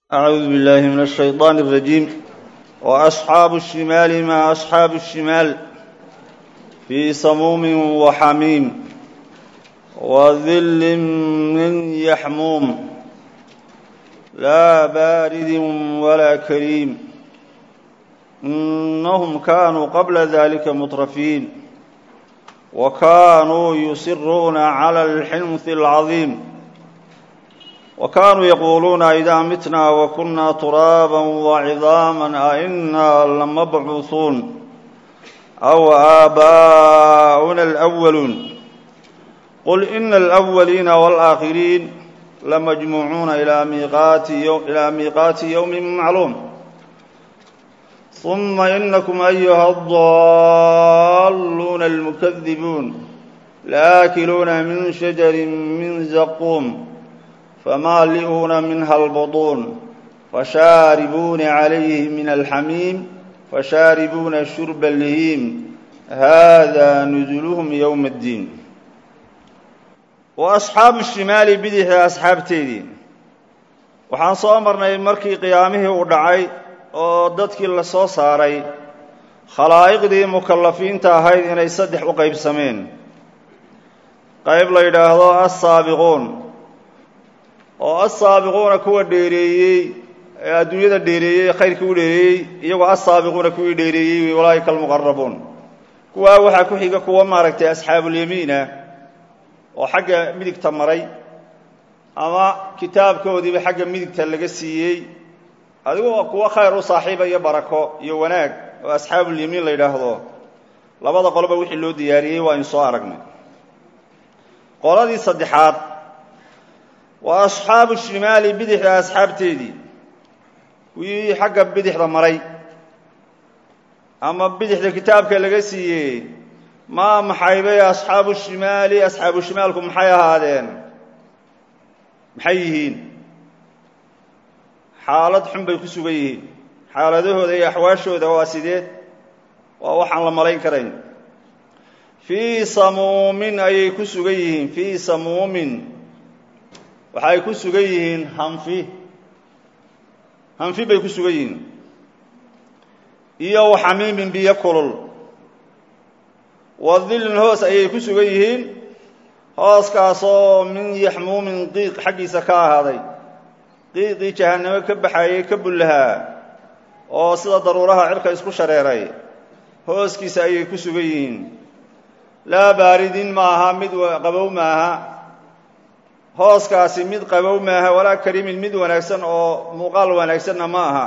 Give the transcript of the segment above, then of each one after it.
أعوذ بالله من الشيطان الرجيم وأصحاب الشمال ما أصحاب الشمال في سموم وحميم وذل من يحموم لا بارد ولا كريم إنهم كانوا قبل ذلك مترفين وكانوا يصرون على الحنث العظيم وكانوا يقولون إذا متنا وكنا ترابا وعظاما أئنا لمبعوثون أو آباؤنا الأولون قل إن الأولين والآخرين لمجموعون إلى ميقات يوم, إلى ميقات يوم معلوم ثم إنكم أيها الضالون المكذبون لآكلون من شجر من زقوم فمالئون منها البطون فشاربون عليه من الحميم فشاربون شرب اللهيم هذا نزلهم يوم الدين وأصxaabu الشimaali bidixda asxaabteedii waxaan soo marnay markii qiyaamihii uu dhacay oo dadkii la soo saaray khalaa'iqdii mukallafiinta ahayd inay saddex u qaybsameen qayb la yidhaahdo assaabiquun oo assaabiquuna kuwa dheereeyey ee adduunyada dheereeyey khayrkii u dheereeyey iyagoo assaabiquuna kuwii dheereeyey walaaika almuqarabuun kuwaa waxaa ku xiga kuwa maaragtay asxaabulyamiina oo xagga midigta maray ama kitaabkoodiiba xagga midigta laga siiyey adigoo kuwo khayr u saaxiiba iyo barako iyo wanaag oo asxaabulyamiin la yidhaahdo labada qoloba wixii loo diyaariyey waa in soo aragnay qoladii saddexaad waa asxaabu shimaali bidixda asxaabteedii kuwii xagga bidixda maray ama bidixda kitaabka laga siiyey maa maxaybay asxaabu shimaali asxaabu shimaalku maxay ahaadeen maxay yihiin xaalad xun bay ku sugan yihiin xaaladahooda iyo axwaashooda waa sidee waa waxaan la malayn karayn fii samuumin ayay ku sugan yihiin fii samuumin waxay ku sugan yihiin hanfi hanfi bay ku sugan yihiin iyo waxamiimin biyo kulul wadilin hoos ayay ku sugan yihiin hooskaasoo min yaxmuumin qiiq xaggiisa ka ahaaday qiiqii jahannamo ka baxayey ka bullahaa oo sida daruuraha cirka isku shareeray hooskiisa ayay ku sugan yihiin laa baaridin maaha mid qabow maaha hooskaasi mid qabow maaha walaa karimin mid wanaagsan oo muuqaal wanaagsanna ma aha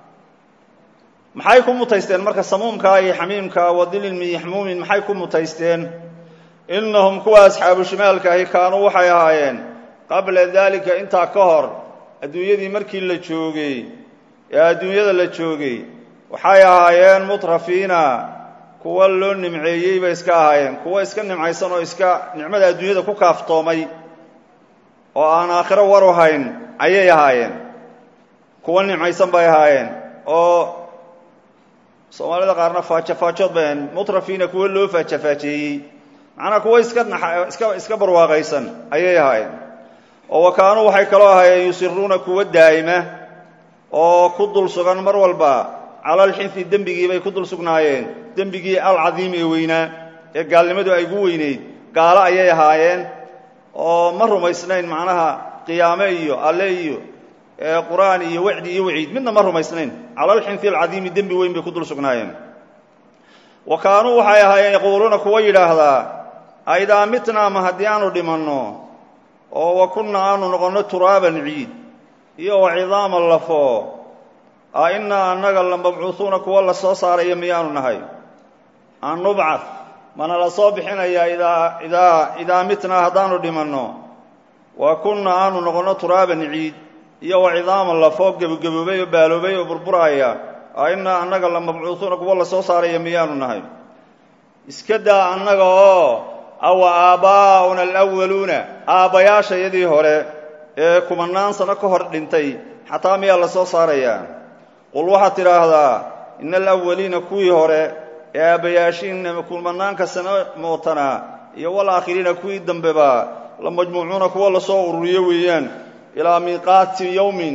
maxay ku mutaysteen marka samuumkaa iyo xamiimkaa wadilin min yaxmuumin maxay ku mutaysteen innahum kuwa asxaabu shimaalka ahi kaanuu waxay ahaayeen qabla daalika intaa ka hor adduunyadii markii la joogay ee adduunyada la joogay waxay ahaayeen mutrafiina kuwa loo nimceeyey bay iska ahaayeen kuwa iska nimcaysan oo iska nicmada adduunyada ku kaaftoomay oo aan aakhiro waru hayn ayay ahaayeen kuwa nimcaysan bay ahaayeen oo soomaalida qaarna faajafaajood bay ahayn mutrafiina kuwa loo faajafaajeeyey macnaa kuwa iska iska iska barwaaqaysan ayay ahaayeen oo wa kaanuu waxay kaloo ahaayeen yusiruuna kuwa daa'ima oo ku dul sugan mar walba cala alxinfi dembigii bay ku dul sugnaayeen dembigii alcadiimi ee weynaa ee gaalnimadu ay gu weynayd gaalo ayay ahaayeen oo ma rumaysnayn macnaha qiyaame iyo alle iyo qur'aan iyo wacdi iyo waciid midna ma rumaysnayn cala alxinfi alcadiimi dembi weyn bay ku dul sugnaayeen wa kaanuu waxay ahaayeen yaquuluuna kuwa yidhaahdaa aidaa mitnaa ma haddii aanu dhimanno oo wa kunna aanu noqonno turaaban ciid iyo wa cidaaman lafo a innaa annaga la mabcuuhuuna kuwa la soo saaraya miyaanu nahay an nubcad mana la soo bixinayaa idaa idaa idaa mitnaa haddaanu dhimanno wa kunna aanu noqonno turaaban ciid iyo wa cidaaman lafoo gebagaboobay oo baaloobay oo burburaaya a innaa annaga la mabcuuhuuna kuwa la soo saaraya miyaanu nahay iska daa annaga oo awa aabbaa'una alawaluuna aabbayaashayadii hore ee kumanaan sano ka hor dhintay xataa miyaa la soo saarayaa qul waxaad tidhaahdaa ina alawaliina kuwii hore ee aabbayaashiin kumanaanka sano mootanaa iyo walaakhiriina kuwii dambeba la majmuucuuna kuwa lasoo ururiyo weeyaan ilaa miiqaati yowmin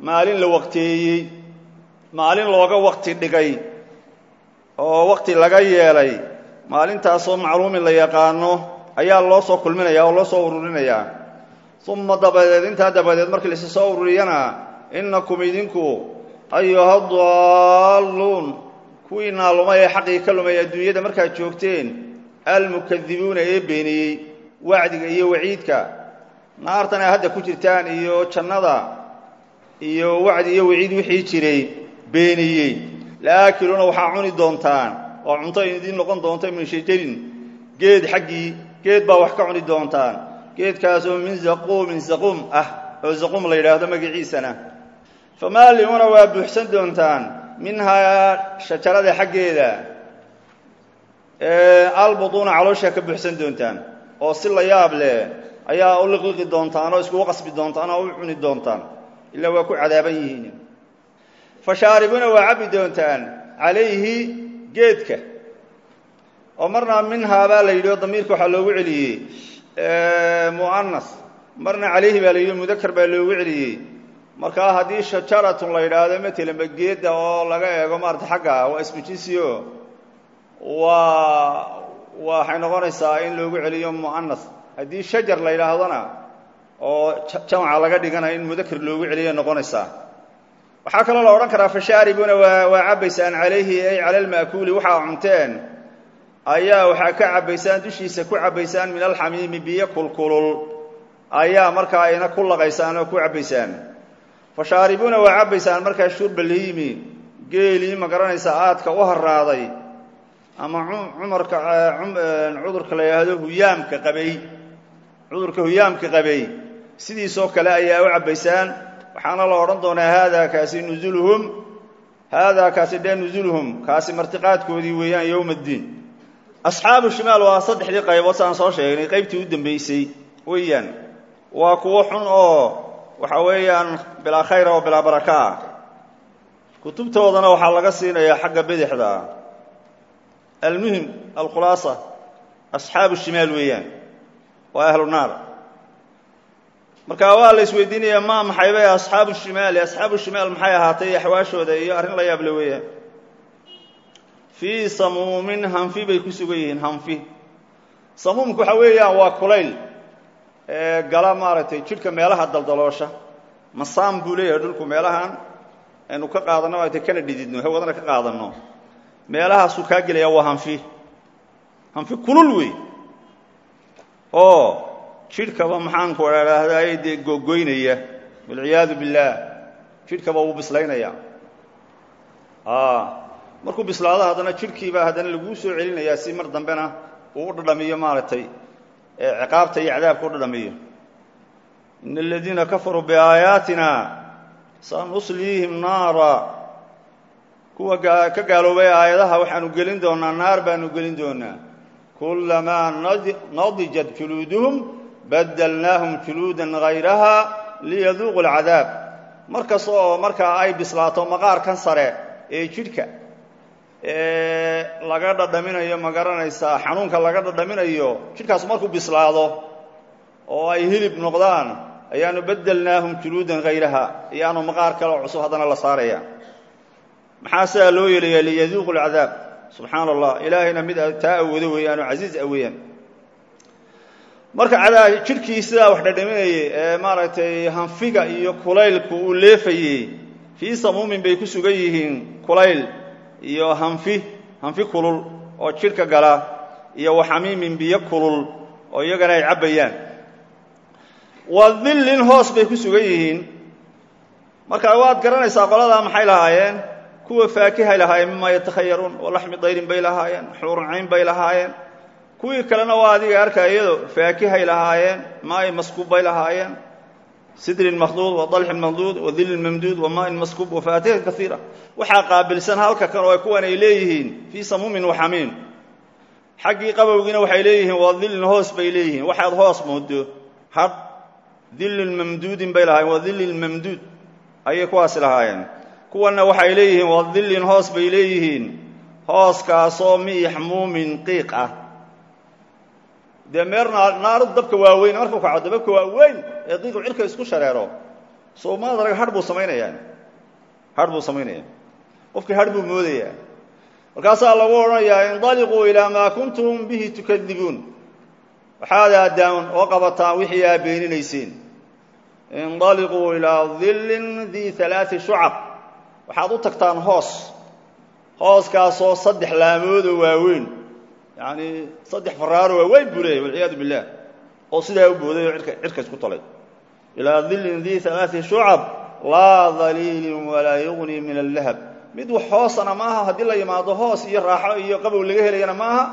maalin la waqteeyey maalin looga waqti dhigay oo waqti laga yeelay maalintaasoo macluumin la yaqaano ayaa loo soo kulminaya oo loo soo ururinayaa uma dabadeed intaa dabadeed markii laisi soo ururiyana innakum idinku ayuha daalluun kuwii naalumay ee xaqii ka lumay adduunyada markaad joogteen almukadibuuna ee beeniyey wacdiga iyo waciidka naartan ay hadda ku jirtaan iyo jannada iyo wacdi iyo waciid wixii jiray beeniyey laakiluuna waxaa cuni doontaan oo cunto idiin noqon doonta min shajarin geed xaggii geed baa wax ka cuni doontaan geedkaasoo min zaquumin zaquum ah oo zaquum la yidhaahdo magaciisana famaaliuuna waa buuxsan doontaan minhaa shajarada xaggeeda albutuuna calooshaa ka buuxsan doontaan oo si la yaab leh ayaa u liqliqi doontaan oo iskugu qasbi doontaan oo u cuni doontaan ilaa waa ku cadaaban yihiin fashaaribuuna waa cabbi doontaan calayhi geedka oo marna minhaa baa la yidhi oo damiirka waxaa loogu celiyey mu'anas marna calayhi baa la yidhi mudakar baa loogu celiyey markaa haddii shajaratun la yidhaahdo matelanba geedda oo laga eego maarata xagga waa ismujisio waa waxay noqonaysaa in loogu celiyo mu'anas haddii shajar la yidhaahdona oo jamca laga dhiganayo in mudakar loogu celiyo noqonaysaa waxaa kaloo la odhan karaa fashaaribuna waa waa cabbaysaan calayhi ay cala alma'kuuli waxaa cunteen ayaa waxaa ka cabbaysaan dushiisa ku cabbaysaan min alxamiimi biyo kulkulul ayaa markaa ina ku laqaysaan oo ku cabbaysaan fashaaribuuna waa cabbaysaan markaa shurbalhiimi geelii ma garanaysaa aadka u haraaday ama cumarka cudurka la yidhaahdo huyaamka qabay cudurka huyaamka qabay sidiisoo kale ayaa u cabbaysaan waxaana la odhan doonaa haadaa kaasi nuzuluhum haadaa kaasi dhe nuzuluhum kaasi martiqaadkoodii weeyaan yowma addiin asxaabu shimaal waa saddexdii qaybood saan soo sheegnay qaybtii u dambeysay weeyaan waa kuwo xun oo waxa weeyaan bilaa khayra oo bilaa baraka ah kutubtoodana waxaa laga siinayaa xagga bidixda almuhim alkhulaasa asxaabu shimaal weeyaan waa ahlu naar marka waa la isweydiinaya ma maxay bay asxaabu shimaali asxaabu shimaal maxay ahaatay axwaashooda iyo arrin la yaable weeyaan fii samuumin hanfi bay ku sugan yihiin hanfi samuumku waxa weeyaan waa kulayl ee gala maaragtay jidhka meelaha daldaloosha masaan buu leeyahay dhulku meelahan aynu ka qaadanno maaragtay kana dhididno hawadana ka qaadanno meelahaasuu kaa gelaya waa hanfi hanfi kulul wey oo jidhkaba maxaanku idhaahdaay dee googoynaya walciyaadu billaah jidhkaba wuu bislaynaya markuu bislaado haddana jidhkiibaa haddana laguu soo celinayaa si mar dambena uu u dhadhamiyo maaragtay ciqaabta iyo cadaabka u dhadhamiyo ina aladiina kafaruu biaayaatina sanusliihim naara kuwa ka gaaloobay aayadaha waxaanu gelin doonaa naar baanu gelin doonaa kulamaa nadijat juluuduhum badalnaahum juluudan hayraha liyaduuqu alcadaab mar kasta oo markaa ay bislaato maqaarkan sare ee jidhka laga dhadhaminayo ma garanaysaa xanuunka laga dhadhaminayo jidhkaas markuu bislaado oo ay hilib noqdaan ayaanu bedelnaahum juluudan hayraha iyaanu maqaar kale oo cusub haddana la saaraya maxaa sidaa loo yeelaya liyaduuqu alcadaab subxaana allah ilaahayna mid taa awoodo weeyaanoo casiiz a weeyaan marka jidhkii sidaa wax dhadhaminayay ee maaragtay hanfiga iyo kulaylku uu leefayey fii samuumin bay ku sugan yihiin kulayl iyo hanfi hanfi kulul oo jidhka gala iyo waxamiimin biyo kulul oo iyagana ay cabbayaan wa dillin hoos bay ku sugan yihiin marka waad garanaysaa qoladaa maxay lahaayeen kuwa faakihay lahaayeen mima yatakhayaruun oo laxmi dayrin bay lahaayeen xuurcayn bay lahaayeen kuwii kalena waa adiga arkaya iyado faakihay lahaayeen maain maskuub bay lahaayeen sidrin makhduud wa dalxin mamduud wa dillin mamduud wa maain maskuub wa faatihin kaiira waxaa qaabilsan halka kan oo kuwan ay leeyihiin fii samuumin wa xamiim xaggii qabowgiina waxay leeyihiin waa dillin hoos bay leeyihiin waxaad hoos moodo hadh dillin mamduudin bay lahaayeen waa dillin mamduud ayay kuwaasi lahaayeen kuwanna waxay leeyihiin waa dillin hoos bay leeyihiin hooskaasoo miixmuumin qiiq ah dee meer naaru dabka waaweyn markuu kaco dababka waa weyn ee qiiqu cirka isku shareero soo maad arag hadh buu samaynayaa hadh buu samaynaya qofkii hadh buu moodayaa markaasaa lagu odhanayaa indaliquu ilaa maa kuntum bihi tukadibuun waxaad aadaan oo qabataan wixii aa beeninayseen indaliquu ilaa dillin dii alaai shucab waxaad u tagtaan hoos hooskaasoo saddex laamoodoo waaweyn yacni saddex faraaro waaweyn buu leeyahy walciyaadu billah oo sidaa u booday oo idka cidka isku talay ilaa dillin dii alaai shucab laa daliilin walaa yugnii min allahab mid wax hoosana maaha haddii la yimaado hoos iyo raaxo iyo qabow laga helayana maaha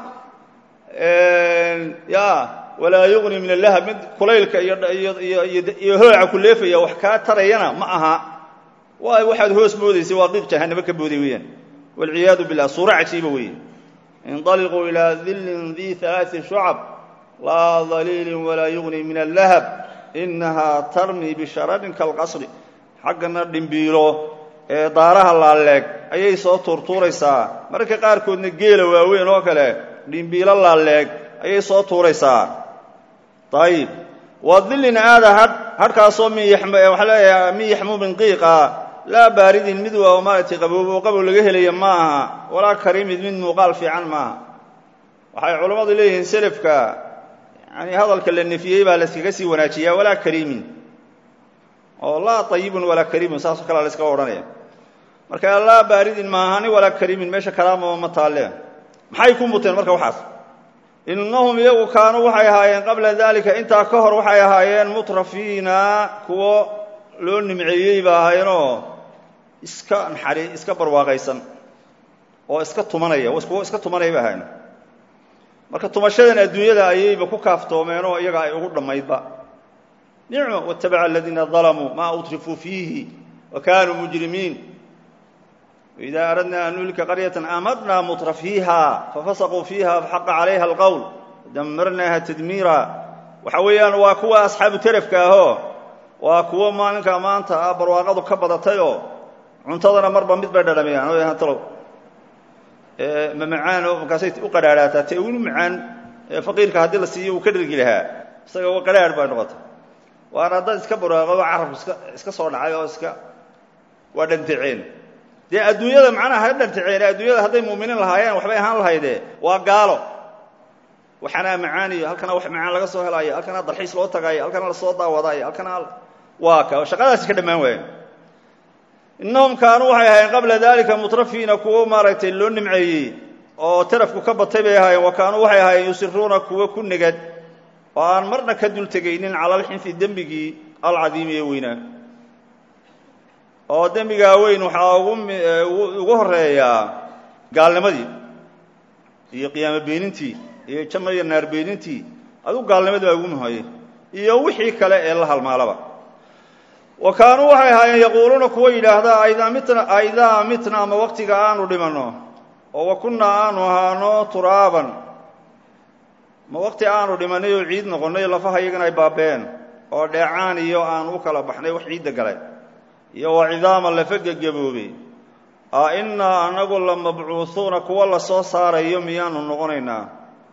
ya walaa yugnii min allahab mid kulaylka iyo hooca ku leefaya wax kaa tarayana ma aha waay waxaad hoos moodaysay waa qiiq jahanamo ka booday weeyaan walciyaadu billah suura cajiiba weeye indaliquu ilaa dillin dii alaai shucab laa daliilin walaa yugnii min allahab inahaa tarmi bishararin kalqasri xaggana dhimbiilo ee daaraha laaleeg ayay soo tuurtuuraysaa mararka qaarkoodna geela waaweyn oo kale dhimbiilo laaleeg ayay soo tuuraysaa ayib waa dillin aada hadh hadhkaasoo min waxaa leeyaha min yaxmuumin qiiqa laa baaridin mid waa maaragtay qaboob oo qabow laga helaya ma aha walaa kariimid mid muuqaal fiican maaha waxay culammadu leeyihiin selafka yani hadalka la nefiyey baa layskaga sii wanaajiyaa walaa kariimin oo laa ayibun walaa kariimun saasoo kalea la yskaga odhanaya marka laa baaridin maahani walaa kariimin meesha kalaamaba ma taalle maxay ku muteen marka waxaas innahum iyagu kaanuu waxay ahaayeen qabla dalika intaa ka hor waxay ahaayeen mutrafiina kuwo loo nimceeyey ba ahaayeenoo iska naxari iska barwaaqaysan oo iska tumanaya kuwo iska tumanaya ba ahaayeen marka tumashadan adduunyada ayayba ku kaaftoomeenoo iyaga ay ugu dhammaydba nicmo watabaca aladiina dalamuu maa utrifuu fiihi wa kaanuu mujrimiin waidaa aradna an nuhlika qaryatan amarnaa mutrafiiha fafasaquu fiiha faxaqa calayha alqowl damarnaaha tadmiira waxa weeyaan waa kuwa asxaabu terafka ahoo waa kuwo maalinka maanta ah barwaaqadu ka badatayoo cuntadana marba mid bay dhadhamiyaan o talow ma macaan oo markaasay u qadhaadhaataa te unu macaan faqiirka haddii la siiyo uu ka dhergi lahaa isaga qadhaadh bay noqotay waana dad iska barwaaqo carabku iska iska soo dhacay oo iska waa dhantaceen dee adduunyada macnaha ha dhantaceen adduunyada hadday muuminiin lahaayeen waxbay ahaan lahayde waa gaalo waxanaa macaaniyo halkana wax macaan laga soo helaayo halkana dalxiis loo tagaayo halkana lasoo daawadaayo halkana waa ka shaqadaasi ka dhammaan waaya innahum kaanuu waxay ahaayeen qabla dalika mutrafiina kuwo maaragtay loo nimceeyey oo tarafku ka batay bay ahaayeen wa kaanuu waxay ahaayeen yusiruuna kuwo ku negad oo aan marna ka dul tegaynin cala alxinfi dembigii alcadiimi ee weynaa oo dembigaa weyn waxaa ugu horeeyaa gaalnimadii iyo qiyaamo beenintii iyo janno iyo naar beenintii adigu gaalnimadii baa ugu muhayey iyo wixii kale ee la halmaalaba wa kaanuu waxay ahaayeen yaquuluuna kuwa yidhaahda aidaa mitna aidaa mitna ama waqtiga aanu dhimanno oo wa kunnaa aanu ahaano turaaban ma waqti aanu dhimannay oo ciid noqonnay lafaha iyagana ay baabeen oo dheecaan iyo aanu u kala baxnay wax ciidda gale iyo wa cidaama lafa gegaboobey a innaa anagu la mabcuuhuuna kuwa la soo saarayo miyaanu noqonaynaa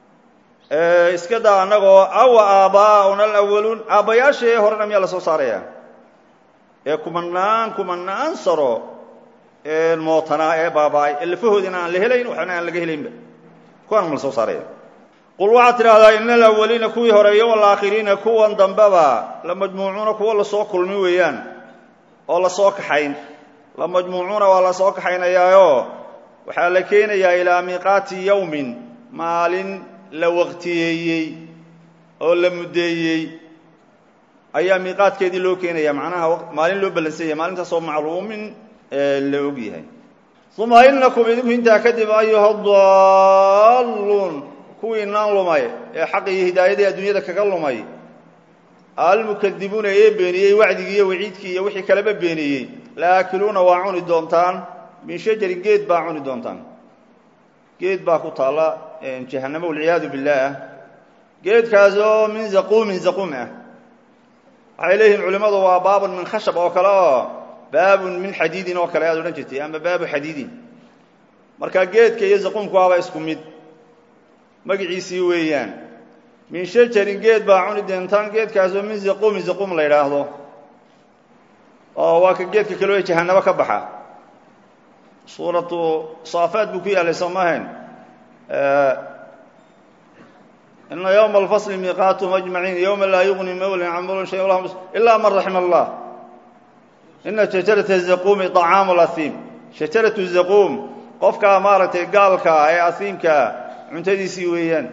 iska daa annagoo awa aabbaa'una alawaluun aabbayaashii horena miyaa la soo saaraya ee kumanaan kumanaan saro mootanaa ee baaba'ay ee lafahoodina aan la helayn waxna aan laga helaynba kuwaana ma la soo saaraya qul waxaad tidhahdaa ina alawaliina kuwii horeeyo walaakhiriina kuwan dambeba la majmuucuuna kuwa lasoo kulmi weeyaan oo lasoo kaxayn la majmuucuuna waa lasoo kaxaynayaayoo waxaa la keenayaa ilaa miiqaati yowmin maalin la waqtiyeeyey oo la muddeeyey ayaa miiqaadkeedii loo keenaya macnaha maalin loo ballansanya maalintaasoo macluumin la og yahay uma inakum idinku intaa kadib ayuha daalluun kuwii naan lumay ee xaqa iyo hidaayadii adduunyada kaga lumay almukadibuuna ee beeniyey wacdigii iyo waciidkii iyo wixii kaleba beeniyey laakiluuna waa cuni doontaan min shajarin geed baa cuni doontaan geed baa ku taalla jahannamo walciyaadu billaah geedkaasoo min zaquumin zaquum ah waxay leeyihiin culimmadu waa baabun min khashab oo kale oo baabun min xadiidin oo kale aad odhan jirtay ama baabu xadiidin marka geedka iyo zaquumku waaba isku mid magiciisii weeyaan min shajarin geed baa cuni doontaan geedkaasoo min zaquumin zaquum la yidhaahdo oo waa ka geedka kaloo jahanabo ka baxa suuratu saafaad buu ku yaalay soo maahayn ina ywma alfasli miiqaatuhum ajmaciin ywma laa yugni mawlin can mawlin shay ilaa man raxima allah ina shajarata zaquumi طacaamu lasiim shajaratu zaquum qofkaa maaragtay gaalkaa ee asiimkaa cuntadiisii weeyaan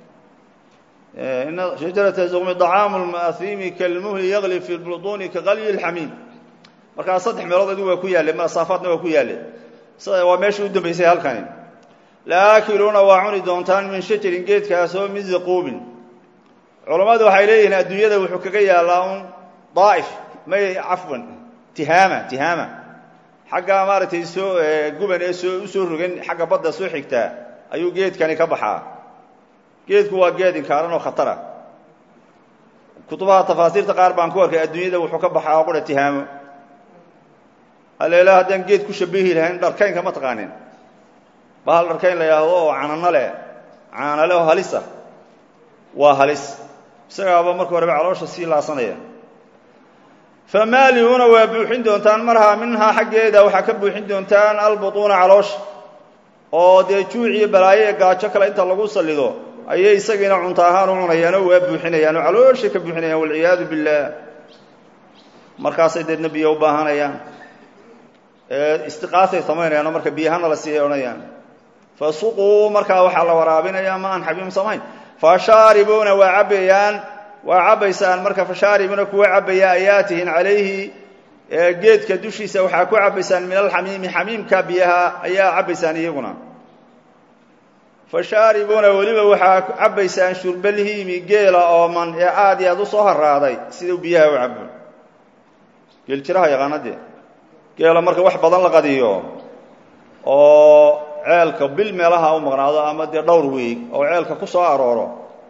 ina shajarata zaquumi طacaamu lasiimi kalmuhli yagli fi buطuni kagalyi اlxamiim markaa saddex meelood adigu waa ku yaallay masaafaadna waa ku yaallay waa meeshii u dambaysay halkani laakiluuna waa cuni doontaan min shajarin geedkaasoo min zaquumin culammadu waxay leeyihiin adduunyada wuxuu kaga yaallaa un daa'if may cafwan tihaama tihaama xagga maaragtay soo guban ee soo u soo rogan xagga badda soo xigtaa ayuu geedkani ka baxaa geedku waa geed inkaaran oo khatara kutubaha tafaasiirta qaar baan ku arkay adduunyada wuxuu ka baxaa oo qura tihaamo aleela haddaan geed ku shabihi lahayn dharkaynka ma taqaanin bahal dharkayn la yidhaahdo oo canano leh caanale oo halisa waa halis isagaaba marka horeba caloosha sii laasanaya famaalihuuna waa buuxin doontaan marhaa minhaa xaggeeda waxaa ka buuxin doontaan albutuuna caloosha oo dee juuc iyo balaayo ee gaajo kale inta lagu sallido ayay isagiina cunto ahaan u cunayaan oo waa buuxinayaan oo calooshay ka buuxinayaan walciyaadu billaah markaasay deedna biyo u baahanayaan istiqaasay samaynayaan oo marka biyahana la siiyay odhanayaan fasuquu markaa waxaa la waraabinayaa ma aan xabiim samayn fashaaribuuna waa cabbayaan waa cabbaysaan marka fashaaribuuna kuwa cabbaya ayaatihin calayhi geedka dushiisa waxaa ku cabbaysaan min alxamiimi xamiimka biyaha ayaa cabbaysaan iyaguna fashaaribuuna weliba waxaa cabbaysaan shurbalhiimi geela ooman ee aad iyo aad u soo haraaday siduu biyaha u cabo geeljiraha yaqaanadee geela marka wax badan la qadiyo oo ceelka bil meelaha u maqnaado ama dee dhowr weeg oo ceelka ku soo arooro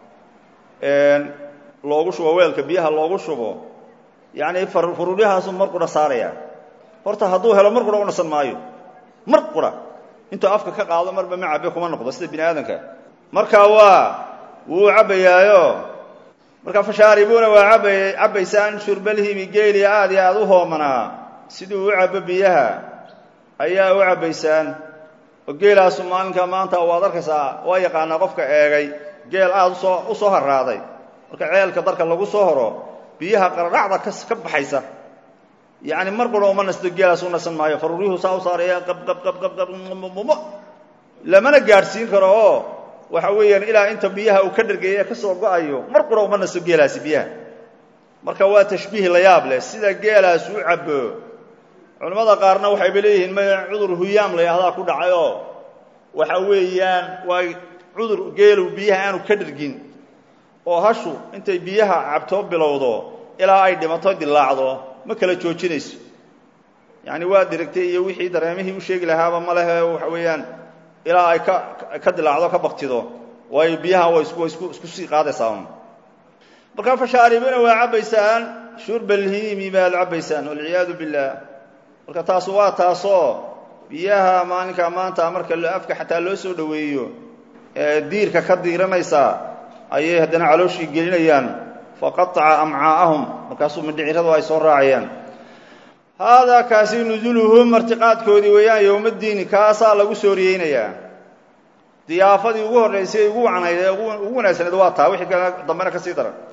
loogu shubo weelka biyaha loogu shubo yacni furuuryahaasu mar qura saaraya horta hadduu helo mar qura u nasan maayo mar qura intuu afka ka qaado marba ma cabe kuma noqdo sida bini aadamka marka waa wuu cabbayaayo marka fashaaribuuna waa aba cabbaysaan shurbalhimi geeli aad iyo aad u hoomanaa siduu u cabo biyaha ayaa u cabbaysaan oo geelaasu maalinka maanta waad arkaysaa waa yaqaanaa qofka eegay geel aad usoo u soo haraaday marka ceelka darka lagu soo horo biyaha qaradhacda ka baxaysa yacni mar qura uma nasto geelaas u nasan maayo faruuryuhu saa u saaraya qabqabqabqabmumo lamana gaadhsiin karo oo waxa weeyaan ilaa inta biyaha uu ka dhargeeye ka soo go-ayo mar qura uma nasto geelaasi biyaha marka waa tashbiih la yaab leh sida geelaas u cabbo culimmada qaarna waxayba leeyihiin ma cudur huyaam la yahdaa ku dhacay oo waxa weeyaan waa cudur geelu biyaha aanu ka dhargin oo hashu intay biyaha cabtoo bilowdo ilaa ay dhimato dilaacdo ma kala joojinayso yacni waa dirigtay iyo wixii dareemihii u sheegi lahaaba ma lehe waxa weeyaan ilaa ay ka ka dilaacdo ka baktido waayo biyaha way isku isku isku sii qaadaysaa un markaa fashaaribuuna waa cabbaysaan shurbalhiimi baad cabbaysaan walciyaadu billaah marka taas waa taasoo biyaha maalinka maanta marka afka xataa loo soo dhoweeyo ee diirka ka diiranaysaa ayay haddana calooshii gelinayaan faqataca amcaa'ahum markaasuu mindhiciradu ay soo raacayaan haadaa kaasi nusuluhum martiqaadkoodii weeyaan yowmaddiini kaasaa lagu sooriyeynayaa diyaafadii ugu horraysay ugu wacnayd ee ugu wanaagsanayd waa taa wixii kale dambena ka sii daran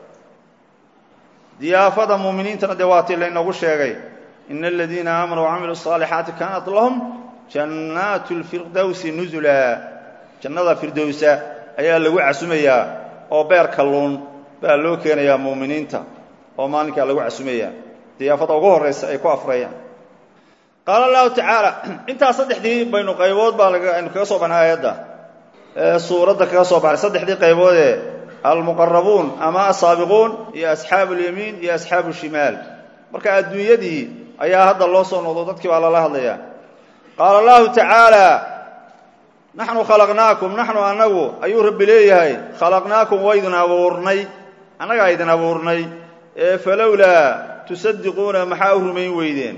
diyaafada muuminiintana dee waa tii laynoogu sheegay ina aladiina aamanuu wacamiluu الصaalixaati kaanat lahum jannaatu اlfirdowsi nusula jannada firdowsa ayaa lagu casumayaa oo beer kalluun baa loo keenayaa muuminiinta oo maalinkaa lagu casumayaa diyaafada ugu horraysa ay ku afrayaan qaala allahu tacaala intaas saddexdii baynu qaybood baa aynu kaga soo baxnay aayadda suuradda kaga soo baxnay saddexdii qayboodee almuqarabuun ama asaabiquun iyo asxaabu اlyamiin iyo asxaabu shimaal marka adduunyadii ayaa hadda loo soo noqdo dadkii baa lala hadlayaa qaala allahu tacaala naxnu khalaqnaakum naxnu annagu ayuu rabbi leeyahay khalaqnaakum waydin abuurnay annagaa idin abuurnay ee falowlaa tusadiquuna maxaa u rumayn weydeen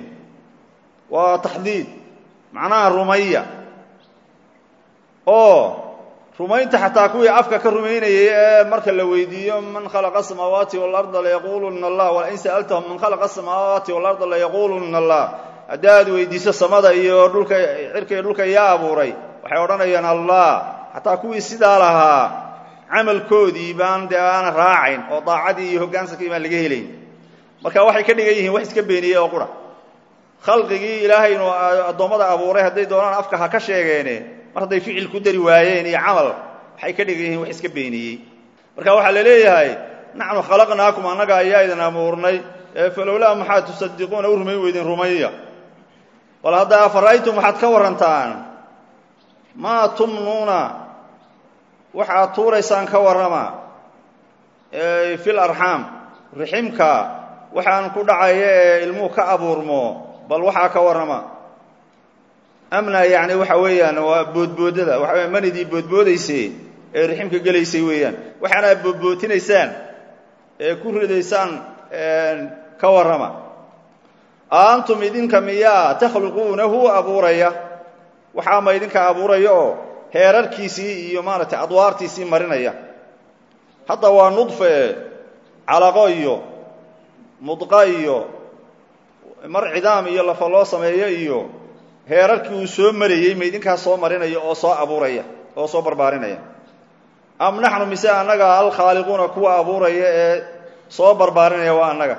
waa taxdiid macnaha rumaya oo rumaynta xataa kuwii afka ka rumaynayay ee marka la weydiiyo man khalaqa asamaawaati waalarda layaquluna allah walain sa'altahum man khalaqa asamaawaati waalarda layaquluna allah haddaad weydiiso samada iyo dhulka cirka iyo dhulka yaa abuuray waxay odhanayaan allah xataa kuwii sidaa lahaa camalkoodii baan dee aana raacayn oo daacadii iyo hoggaansankii baan laga helayn marka waxay ka dhigan yihiin wax iska beeniyey oo qura khalqigii ilaahay inuu addoommada abuuray hadday doonaan afka ha ka sheegeene mar hadday ficil ku dari waayeen iyo camal waxay ka dhigan yihiin wax iska beeniyey marka waxaa la leeyahay naxnu khalaqnaakum annaga ayaa idin abuurnay ee falowlaa maxaad tusadiquuna u rumayn weydeen rumaya bal hadda afara'aytum waxaad ka warrantaan maa tumnuuna waxaad tuuraysaan ka warrama fil arxaam riximka waxaan ku dhacaya ee ilmuhu ka abuurmo bal waxaa ka warrama amna yacni waxa weeyaan waa boodboodada waxa weya manidii boodboodaysay ee riximka gelaysay weeyaan waxaana boodbootinaysaan ee ku ridaysaan ka warrama aantum idinka miyaa takhluquunahu abuuraya waxaa ma idinka abuuraya oo heerarkiisii iyo maaragtay adwaartiisii marinaya hadda waa nudfe calaqo iyo mudqa iyo mar cidaam iyo lafa loo sameeyo iyo heerarkii uu soo marayey ma idinkaas soo marinaya oo soo abuuraya oo soo barbaarinaya am naxnu mise annaga alkhaaliquuna kuwa abuuraya ee soo barbaarinaya waa annaga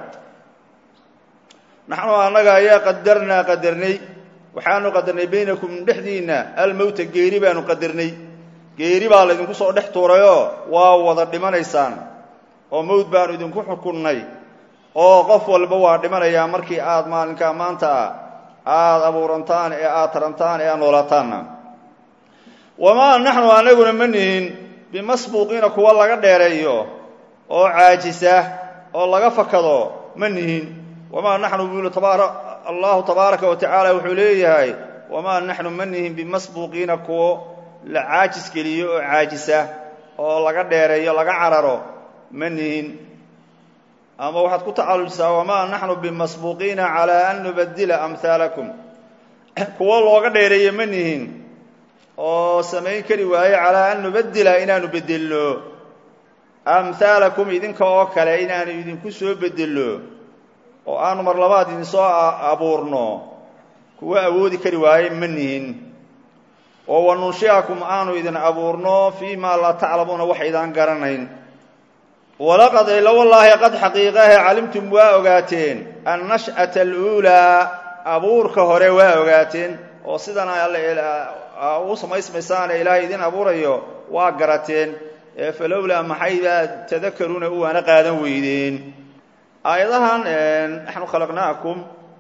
naxnu annaga ayaa qadarnaa qadarnay waxaanu qadarnay baynakum dhexdiinna almowta geeri baanu qadarnay geeri baa laydinku soo dhex tuurayoo waa wada dhimanaysaan oo mowd baanu idinku xukunnay oo qof walba waa dhimanayaa markii aad maalinkaa maanta aada abuurantaan ee aada tarantaan ee aad noolaataanna wamaa naxnu anaguna ma nihin bimasbuuqiina kuwa laga dheereeyo oo caajisa oo laga fakado ma nihin wamaa naxnu bulu tabaara allahu tabaaraka wa tacaala wuxuu leeyahay wamaa naxnu ma nihin bimasbuuqiina kuwo la caajis geliyo oo caajisa oo laga dheereeyo laga cararo ma nihin ama waxaad ku tacallujisaa wamaa naxnu bimasbuuqiina calaa an nubadila amhaalakum kuwo looga dheereeyo ma nihin oo samayn kari waaye calaa an nubadila inaanu bedelno amhaalakum idinka oo kale inaanu idinku soo bedelno oo aanu mar labaad idinsoo abuurno kuwo awoodi kari waaye ma nihin oo wanunshiakum aanu idin abuurno fii maa laa taclamuuna wax idaan garanayn walaqad ila wallaahi qad xaqiiqahe calimtum waa ogaateen annash'ata aluulaa abuurka hore waa ogaateen oo sidan u samaysmaysaane ilaahay idin abuurayo waa garateen ee falowlaa maxaybaa tadakaruuna u waana qaadan weydeen aayadahan naxnu khalaqnaakum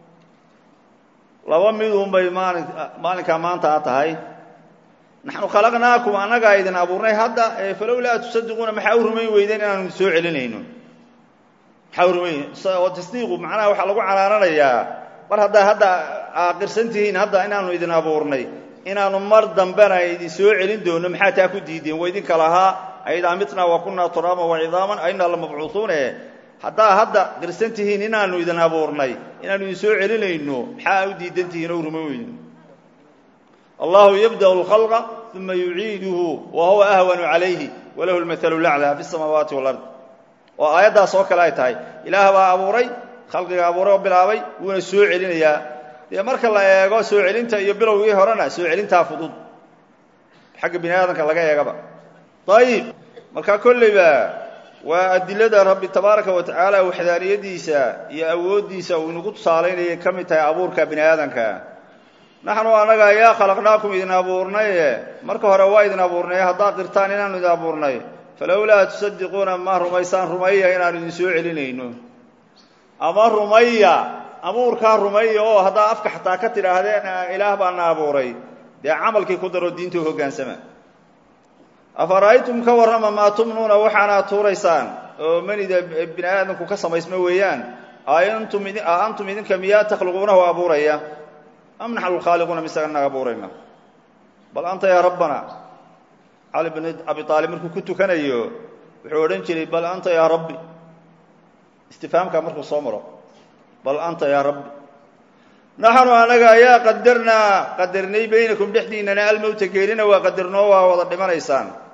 laba midunbay maalin maalinkaa maanta a tahay naxnu khalaqnaakum annagaa idin abuurnay hadda falowlaa tusadiquuna maxaa u rumayn weydeen inaanu soo celinayno maxaa u rumayn oo tasdiiqu macnaha waxaa lagu canaananayaa mar haddaa hadda aaqirsan tihiin hadda inaanu idin abuurnay inaanu mar dambena idin soo celin doono maxaa taa ku diideen wa idinka lahaa aidaa mitnaa wa kunaa turaaban wa cidaaman ainaa lamabcuuhuune haddaa hadda qirsan tihiin inaanu idin abuurnay inaanu idin soo celinayno maxaa u diidan tihiin oo u rumayn weyno allahu yabda'u alkhalqa uma yuciiduhu wa huwa ahwanu calayhi walahu lmathalu laclaa fi samaawaati walard oo aayaddaas oo kale ay tahay ilaah baa abuuray khalqiga abuuray oo bilaabay wuuna soo celinayaa dee marka la eego soo celinta iyo bilowgii horena soo celintaa fudud xagga bini aadamka laga eegaba ayib marka kolleyba waa adilada rabbi tabaaraka wa tacaala waxdaaniyadiisa iyo awooddiisa uu inagu tusaalaynayay ka mid tahay abuurka bini aadamka naxnu annaga ayaa khalaqnaakum idin abuurnaye marka hore waa idin abuurnay haddaad qirtaan inaanu idin abuurnay falowlaa tusadiquuna ma rumaysaan rumaya inaanu idin soo celinayno ama rumaya abuurkaa rumaya oo haddaa afka xataa ka tidhaahdeen ilaah baana abuuray dee camalkii ku daro diinta u hoggaansama afara'aytum ka warrama maa tumnuuna waxaanaad tuuraysaan oo manida bini aadamku ka samaysma weeyaan aantum antum idinka miyaa takhluquunahu abuuraya am naxnu lkhaaliquuna mise anaga abuurayna bal anta yaa rabbana cali bn abi aalib markuu ku tukanayo wuxuu odhan jiray bal anta yaa rabbi istifaamka markuu soo maro bal anta yaa rabbi naxnu anaga ayaa qadarnaa qadarnay baynakum dhexdiinana almowta geerina waa qadarnoo waa wada dhimanaysaan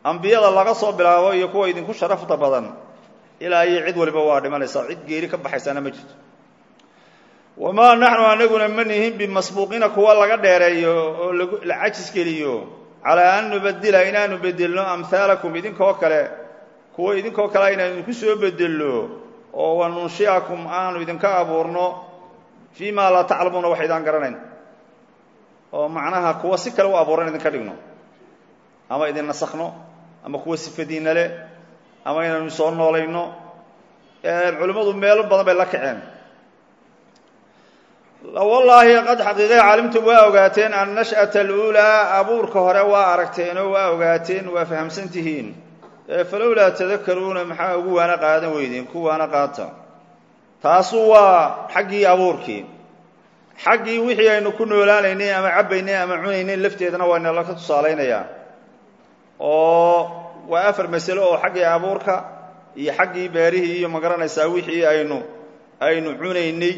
ambiyada laga soo bilaabo iyo kuwa idinku sharafta badan ilaa iyo cid waliba waa dhimanaysaa cid geeri ka baxaysaana ma jirto wamaa naxnu anaguna ma nihin bimasbuuqiina kuwa laga dheereeyo oo la cajis geliyo calaa an nubadila inaanu bedelno amhaalakum idinkoo kale kuwa idinkoo kale inaanu idinku soo bedelno oo wanunshiakum aanu idinka abuurno fii maa laa taclamuuna wax idaan garanayn oo macnaha kuwa si kale u abuuran idinka dhigno ama idin nasakno ama kuwa sifadiinna le ama inaanu soo noolayno culimmadu meelo badan bay la kaceen wallaahi qad xaqiiqe calimtum waa ogaateen annash'ata aluulaa abuurka hore waa aragteenoo waa ogaateen waa fahamsan tihiin falowlaa tadakaruuna maxaa ugu waana qaadan weydeen ku waana qaata taasu waa xaggii abuurkii xaggii wixii aynu ku noolaanaynay ama cabbaynay ama cunaynay lafteedana waa inala ka tusaalaynayaa oo waa afar masalo oo xaggii abuurka iyo xaggii beerihii iyo magaranaysaa wixii aynu aynu cunaynay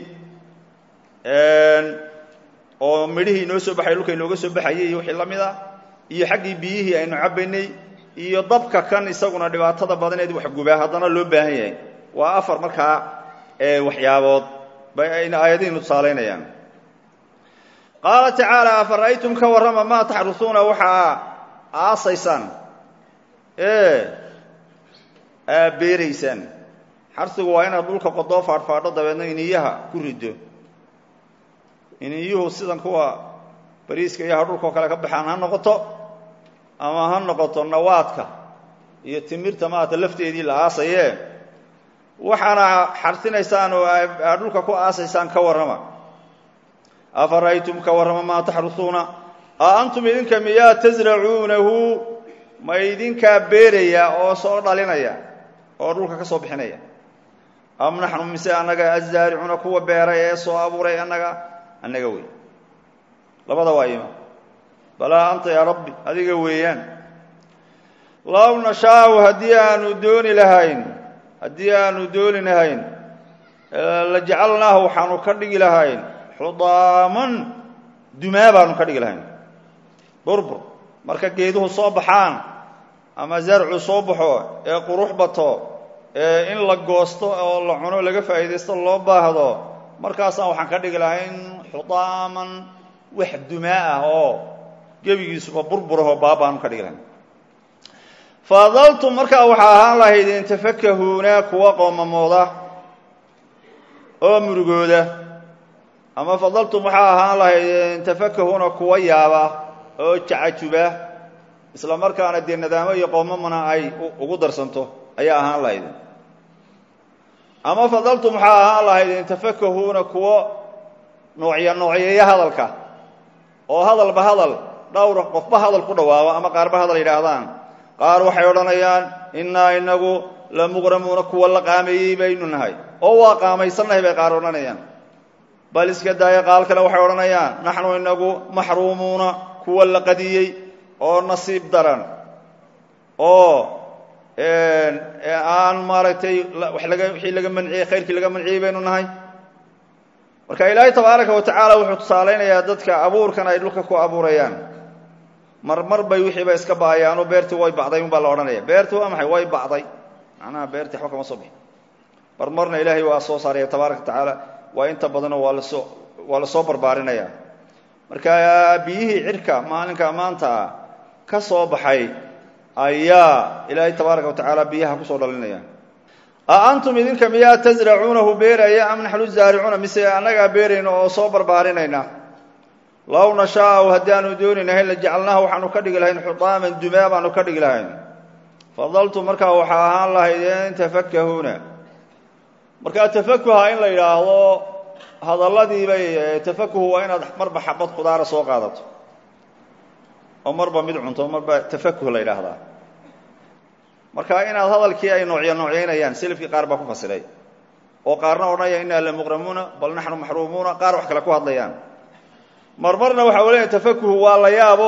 oo midhihii inoo soo baxay dhulka inooga soo baxayay iyo wixii la mid ah iyo xaggii biyihii aynu cabbaynay iyo dabka kan isaguna dhibaatada badaneed waxgubaa haddana loo baahan yahay waa afar markaa waxyaabood bay ayna aayadihiinu tusaalaynayaan qaala tacaala afara'aytum ka warrama maa taxrusuuna waxaa aasaysaan ee aa beeraysaan xarsigu waa inaad dhulka qodoo faadhfaadho dabeedna iniyaha ku riddo iniyuhu sidan kuwa bariiska iyaha dhulkao kale ka baxaan ha noqoto ama ha noqoto nawaadka iyo timirta maata lafteedii la aasayee waxaana xarsinaysaan oo aad dhulka ku aasaysaan ka warrama afara'aytum ka warrama maa taxrusuuna a antum idinka miyaa tasracuunahu ma idinkaa beeraya oo soo dhalinaya oo dhulka ka soo bixinaya am naxnu mise annaga azaaricuuna kuwa beeray ee soo abuuray annaga annaga wey labada waa ima balaa anta yaa rabbi adiga weeyaan low nashaau haddii aanu dooni lahayn haddii aanu dooni lahayn la jacalnaahu waxaanu ka dhigi lahayn xudaaman dumaa baanu ka dhigi lahayn burbur marka geeduhu soo baxaan ama zarcu soo baxo ee qurux bato ee in la goosto oo la cuno laga faa'iidaysto loo baahdo markaasaan waxaan ka dhigi lahayn xudaaman wax dumaa ah oo gebigiisuba burburahoo baabaanu ka dhigi lahayn fadaltum markaa waxaa ahaan lahaydeen tafakahuuna kuwa qoomamooda oo murugooda ama fadaltum waxaa ahaan lahaydeen tafakahuuna kuwa yaaba oo jacajuba isla markaana dee nadaamo iyo qoomamana ay ugu darsanto ayaa ahaan lahaydeen ama fadaltum waxaa ahaan lahaydeen tafakahuuna kuwo noocya noocyeeya hadalka oo hadalba hadal dhowra qofba hadal ku dhawaabo ama qaarba hadal yidhaahdaan qaar waxay odhanayaan innaa inagu la muqramuuna kuwa la qaameeyey baynu nahay oo waa qaamaysannahay bay qaar odhanayaan bal iska daaya qaal kale waxay odhanayaan naxnu inagu maxruumuuna kuwa la qadiyey oo nasiib daran oo aan maaragtay wa laga wixii laga manciyey khayrkii laga manciyey baynu nahay marka ilaahay tabaaraka wa tacaala wuxuu tusaalaynayaa dadka abuurkan ay dhulka ku abuurayaan mar mar bay wixiiba iska ba'ayaanoo beertii way bacday un baa la odhanaya beertii waa maxay way bacday macnaha beertii waxba kama soo bixin mar marna ilaahay waa soo saaraya tabaaraka wa tacaala waa inta badanoo waa lasoo waa lasoo barbaarinaya marka biyihii cirka maalinka maanta ah ka soo baxay ayaa ilaahay tabaaraka wa tacaala biyaha kusoo dhalinaya a antum idinka miyaa tasracuunahu beeraya am naxnu zaaricuuna mise annagaa beerayna oo soo barbaarinayna low nashaau haddii aanu dooninahay la jacalnaaha waxaanu ka dhigi lahayn xudaaman dumaa baanu ka dhigi lahayn fadaltum markaa waxaa ahaan lahaydeen tafakahuuna markaa tafakuha in la yidhaahdo hadalladiibay tafakuhu waa inaad marba xabad khudaara soo qaadato oo marba mid cunto marba tafakuh la yidhaahdaa marka inaad hadalkii ay noocya noocyaynayaan selafkii qaar baa ku fasiray oo qaarna odhanaya innaa la muqramuuna bal naxnu maxruumuuna qaar wax kale ku hadlayaan marmarna waxa u leeyahy tafakuhu waa la yaabo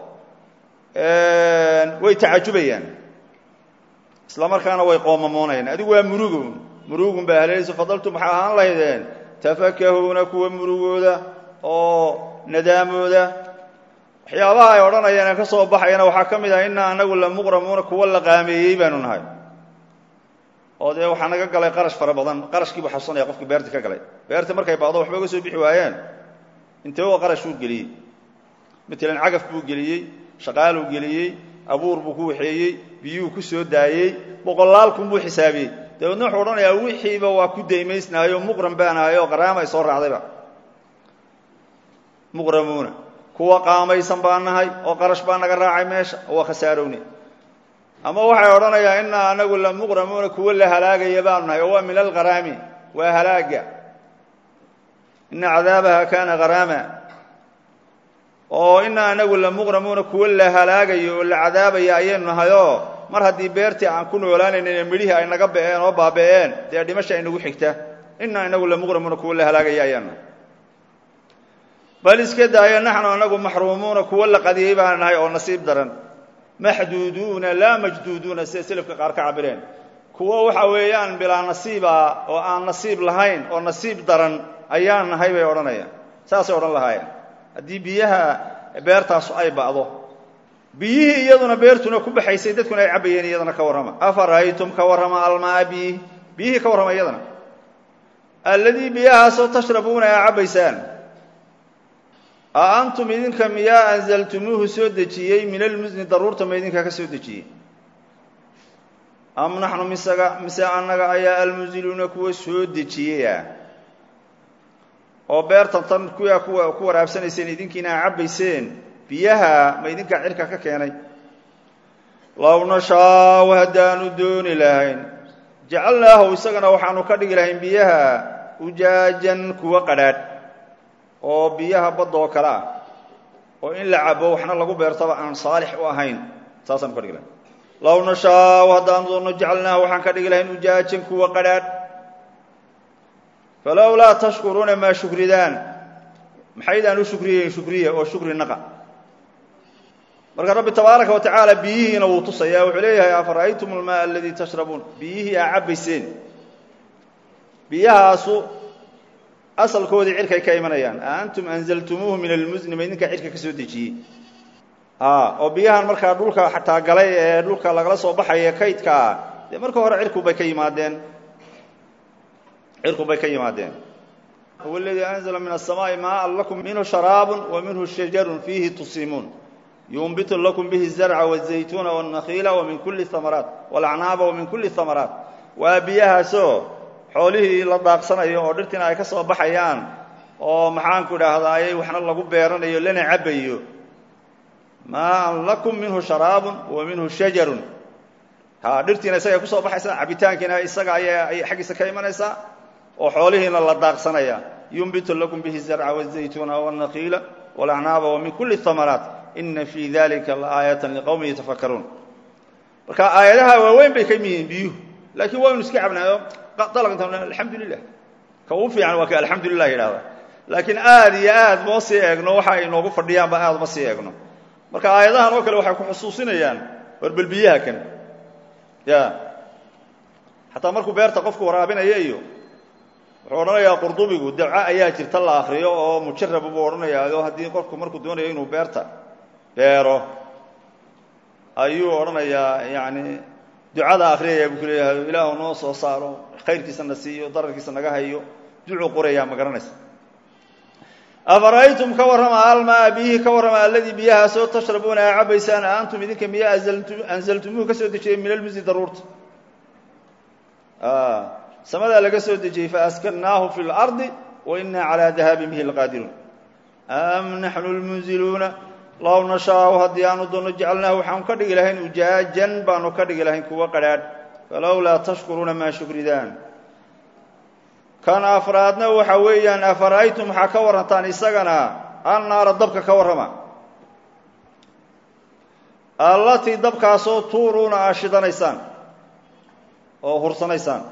way tacajubayaan isla markaana way qoomamoonayaan adigu waa murugun murugun baa haleelayso fadaltum waxaa ahaan lahaydeen tafakahuuna kuwa murugooda oo nadaamooda waxyaabaha ay odhanayaan ee ka soo baxayana waxaa ka mid ah innaa anagu la muqramuuna kuwa la qaameeyey baanu nahay oo dee waxaa naga galay qarash fara badan qarashkiibu xasuusanaya qofkii beerta ka galay beerta markay baado waxba uga soo bixi waayeen intee oo qarash uu geliyey matalan cagaf buu geliyey shaqaaluu geliyey abuur buu ku waxeeyey biyuhu ku soo daayey boqolaal kun buu xisaabiyey dabeedna wuxuu odhanayaa wixiiba waa ku daymaysnahay oo muqram baan ahay oo qaraama ay soo raacdayba muqramuuna kuwa qaamaysan baan nahay oo qarash baa naga raacay meesha oo waa khasaarowne ama waxay odhanayaa innaa anagu la muqramuuna kuwa la halaagaya baanu nahay oo waa min alqaraami waa halaaga ina cadaabaha kaana haraama oo innaa anagu la muqramuuna kuwa la halaagayo oo la cadaabaya ayaynu nahayoo mar haddii beertii aan ku noolaanaynin midhihii ay naga ba'een oo baaba'een dee dhimasha ay nagu xigta innaa inagu la muqramuuna kuwa la halaagaya ayaanu nahay bal iska daayo naxnu anagu maxruumuuna kuwa la qadiyey baan nahay oo nasiib daran maxduuduuna laa majduuduuna sida selafka qaar ka cabireen kuwo waxa weeyaan bilaa nasiiba oo aan nasiib lahayn oo nasiib daran ayaan nahay bay odhanayaan saasay odhan lahaayeen haddii biyaha beertaasu ay ba'do biyihii iyaduna beertuna ku baxaysay dadkuna ay cabbayeen iyadana ka warrama afara'aytum ka warrama almaa biyi biyihii ka warrama iyadana alladii biyahaasoo tashrabuuna aa cabbaysaan a antum idinka miyaa anzaltumuuhu soo dejiyey min almusni daruurta ma idinkaa ka soo dejiyey am naxnu misaga mise annaga ayaa almunziluuna kuwa soo dejiyeya oo beertan tan kuwaa kuwa ku waraabsanayseen idinkiina aa cabbayseen biyaha ma idinkaa cirka ka keenay low nashaau haddaanu dooni lahayn jacalnaahu isagana waxaanu ka dhigi lahayn biyaha ujaajan kuwa qadhaadh oo biyaha badda oo kale ah oo in la cabo waxna lagu beertaba aan saalix u ahayn saasaanu ka dhigi lahayn low nashaau haddaanu doonno jacalnaahu waxaan ka dhigi lahayn ujaajan kuwa qadhaadh falowlaa tashkuruuna maa shukridaan maxaydaan u shukriyeyn shukriya oo shukri naqa marka rabbi tabaaraka wa tacaala biyihiina wuu tusaya wuxuu leeyahay afara'aytum almaa aladii tashrabuun biyihii aa cabbayseen biyahaasu asalkoodii cirkay ka imanayaan a antum anzaltumuuhu min almusni ma idinkaa cirka ka soo dejiyey oo biyahan markaa dhulka xataa galay ee dhulka lagala soo baxaya kaydkaa dee marka hore cirkubay ka yimaadeen cirku bay ka yimaadeen huwa aladii anzla min aلsamaaءi maaan lakum minhu sharaab wa minhu shajarun fiihi tusimuun yunbitu lakum bihi الzarca wالzaytuuna wالnakiila wamin kuli hamaraat wاlacnaaba wamin kuli hamaraat waa biyahaasoo xoolihii la daaqsanayo oo dhirtiina ay ka soo baxayaan oo maxaanku idhaahdaayey waxna lagu beeranayo lana cabayo maaan lakum minhu sharaabun wa minhu shajarun ha dhirtiina isaga ay kusoo baxaysaa cabitaankiina isaga ayay xaggiisa ka imanaysaa oo xoolihiina la daaqsanaya yunbitu lakum bihi zarca wالzaytuuna wالnakiila wاlacnaaba wamin kuli hamaraat ina fii dalika laaayata liqowmi yatafakaruun marka aayadaha waaweyn bay ka mid yihiin biyuhu laakiin waynu iska cabnaayo dalaqinta alxamdu lilah ka ugu fiican waa ka alxamdu lilah yidhahda laakiin aad iyo aad moo sii eegno waxa ay inoogu fadhiyaanba aad ma sii eegno marka aayadahan oo kale waxay ku xusuusinayaan warbel biyaha kan ya xataa markuu beerta qofku waraabinaya iyo wuxuu odhanayaa qurdubigu dabco ayaa jirta la akriyo oo mujarab buu odhanayaa oo haddii qofku markuu doonayo inuu beerta beero ayuu odhanayaa yani ducada akriyaya buu ku leeyahay ilaahu noo soo saaro khayrkiisa na siiyo dararkiisa naga hayo ducuu qorayaa ma garanaysa afara'aytum ka warrama almaa biyihii ka warrama alladii biyahaasoo tashrabuuna aa cabaysaan a antum idinka miyaa anzaltumuuhu ka soo dejiyey min almusi daruurta samadaa laga soo dejiyey faaskannaahu fi اlardi wa ina calaa dahaabi bihi lqaadiruun am naxnu lmunziluuna low nashaau haddii aanu doonno jecalnaahu waxaanu ka dhigi lahayn ujaajan baanu ka dhigi lahayn kuwa qadhaadh falowlaa tashkuruuna maa shukridaan kan afraadna waxa weeyaan afara'aytum waxaa ka warrantaan isagana annaara dabka ka warrama allatii dabkaasoo tuuruuna aa shidanaysaan oo hursanaysaan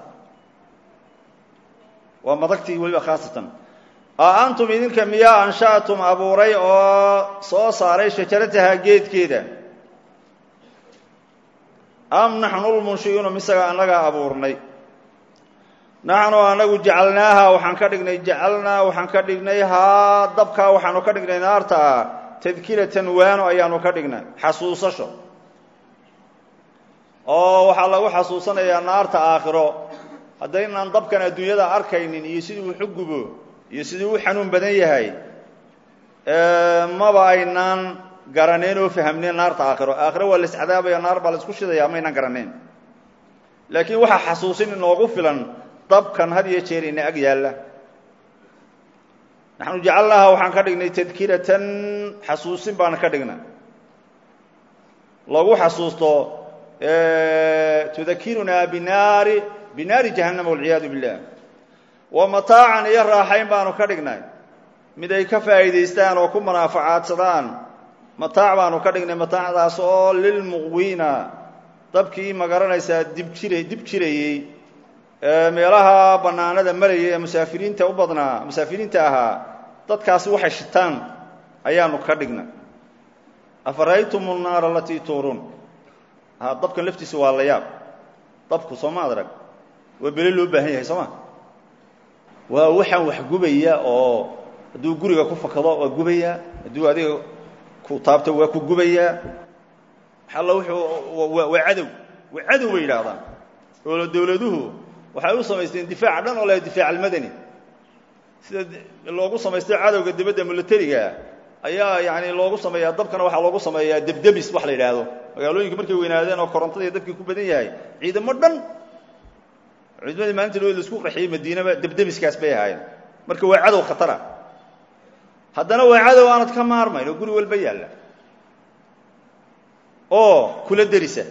waa madagtii weliba khaasatan a antum idinka miyaa ansha'tum abuuray oo soo saaray shajarataha geedkeeda am naxnu lmunshi'uuna misaga annagaa abuurnay naxnu anagu jacalnaaha waxaan ka dhignay jacalnaa waxaan ka dhignay haa dabkaa waxaanu ka dhignay naarta tadkiratan waano ayaanu ka dhignay xasuusasho oo waxaa lagu xasuusanayaa naarta aakhiro haddaynaan dabkan adduunyada arkaynin iyo siduu wax u gubo iyo siduu u xanuun badan yahay maba aynaan garanayn oo fahamneen naarta aakhiro aakhiro waa las cadaabaya naar baa la isku shidaya maynaan garanayn laakiin waxaa xasuusin inoogu filan dabkan had iyo jeer ina ag yaalla naxnu jacalnaaha waxaan ka dhignay tadkiratan xasuusin baana ka dhigna lagu xasuusto tudakirunaa binaari binaari jahannama walciyaadu billah wa mataacan iyo raaxayn baanu ka dhignay mid ay ka faa'iidaystaan oo ku munaafacaadsadaan mataac baanu ka dhignay mataacdaas oo lilmuqwiina dabkii ma garanaysaa dib jira dib jirayey meelaha bannaanada marayay ee musaafiriinta u badnaa musaafiriinta ahaa dadkaasi waxay shitaan ayaanu ka dhignay afara'aytum nnaara alatii tuuruun ha dabkan laftiisa waa la yaab dabku soo ma adrag waa bele loo baahan yahay soo ma waa waxaan wax gubaya oo hadduu guriga ku fakado waa gubayaa hadduu adiga ku taabto waa ku gubayaa alla wuxuu waa cadow waa cadow bay yidhaahdaan oo dawladuhu waxay u samaysteen difaaca dhan oo la difaac almadani sida loogu samaystay cadowga dibadda milatariga ayaa yani loogu sameeyaa dabkana waxaa loogu sameeyaa debdemis wax la yidhaahdo magaalooyinka markay weynaadeen oo korontadii dabkii ku badan yahay ciidamo dhan ciidamadii maalinta loo laisku qaxiyey madiinaba debdemiskaas bay ahaayeen marka waa cadow khatara haddana waa cadow aanad ka maarmayn oo guri walba yaalla oo kula derisa